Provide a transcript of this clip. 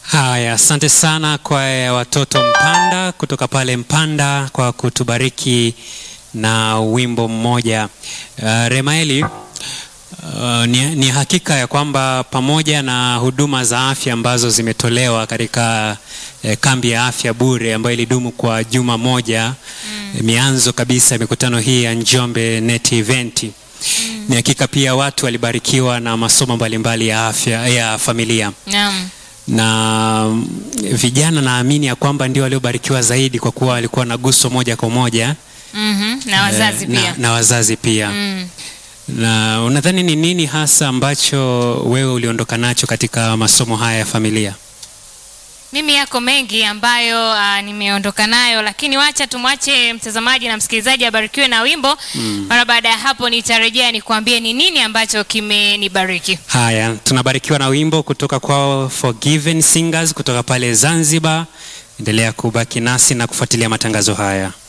Haya, asante sana kwa watoto Mpanda kutoka pale Mpanda kwa kutubariki na wimbo mmoja. Uh, Remaeli, uh, ni, ni hakika ya kwamba pamoja na huduma za afya ambazo zimetolewa katika eh, kambi ya afya bure ambayo ilidumu kwa juma moja mm. mianzo kabisa ya mikutano hii ya Njombe Net Event mm. ni hakika pia watu walibarikiwa na masomo mbalimbali ya afya ya familia Naam. na vijana naamini ya kwamba ndio waliobarikiwa zaidi kwa kuwa walikuwa na guso moja kwa moja Mhm. Na wazazi eh, pia. na, na wazazi pia Mm. na unadhani ni nini hasa ambacho wewe uliondoka nacho katika masomo haya ya familia Mimi yako mengi ambayo uh, nimeondoka nayo, lakini wacha tumwache mtazamaji na msikilizaji abarikiwe na wimbo. Mara baada ya hapo nitarejea nikuambie ni nini ambacho kimenibariki. haya tunabarikiwa na wimbo kutoka kwao Forgiven Singers kutoka pale Zanzibar endelea kubaki nasi na kufuatilia matangazo haya